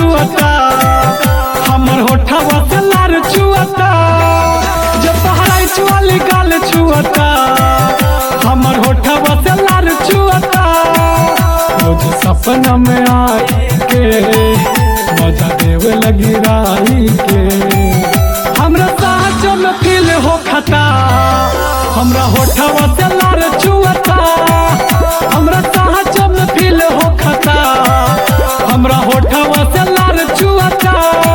छुअता हमर होठवा से लार छुअता जब पहराई वाली गाल छुअता हमर होठवा से लार छुअता रोज सपना में आई के मजा देवे लगी राई के हमरा साँचो में फील हो खता हमरा होठवा से लार छुअता हमरा साँचो में फील हो खता हमरा होठवा से लार छुअता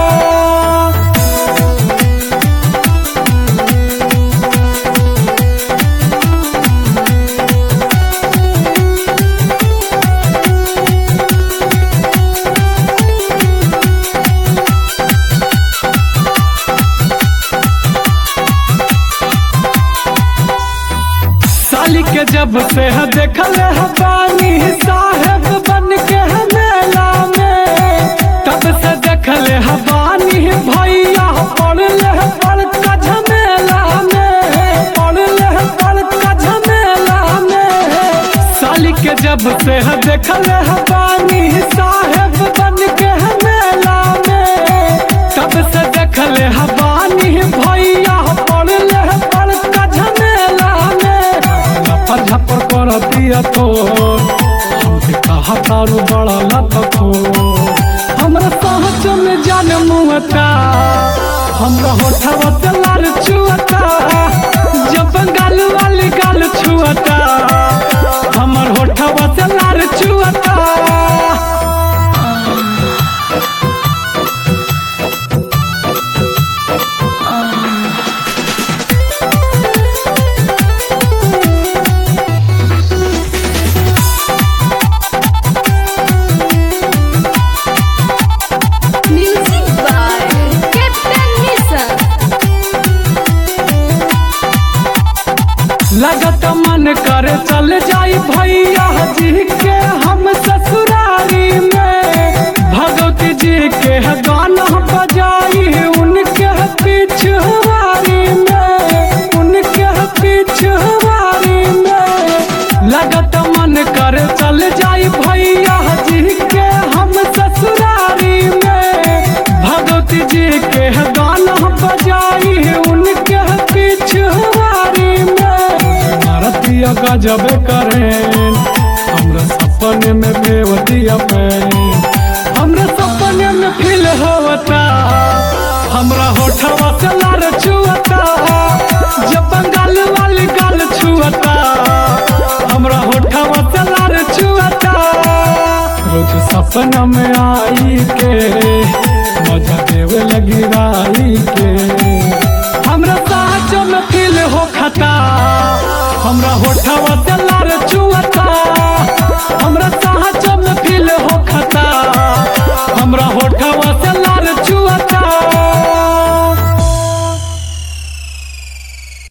साली के जब से है देखल है बानी साहेब बन के है मेला में तब से देखल है बानी भैया पड़ल है बड़का झमेला में पड़ल है बड़का झमेला में साली के जब से है देखल है बानी साहेब बन के है मेला में तब से देखल है बानी भैया पड़ल है बड़का झमेला में लफर झपर कर दिया तो हमके कहा तारू बड़ा लपको हमरा सहज में जान मुहता हमरा होठवा से लाल छुअता जब गाल वाली गाल छुअता हमर होठवा से लाल छुअता Music by Captain Nisa. लगत मन करे चल जाई भैया जी के हम ससुरारी में भगवती जी के गाना बजाई उनके पिछवारी में उनके पिछवारी में लगत मन करे चल जाई भैया जी के हम ससुरारी में भगवती जी के गाना बजाई उनके पिछवारी में मारतिया गजब करें हमरा सपने में बेवतिया पे हमरा सपने में फील होता हमरा होठवा से लार छुअता जब बंगाल वाली गाल छुअता हमरा होठवा से लार छुअता रोज सपना में आई के मजा देवे लगी राई के हमरा साँचो में फील हो खता हमरा होठवा से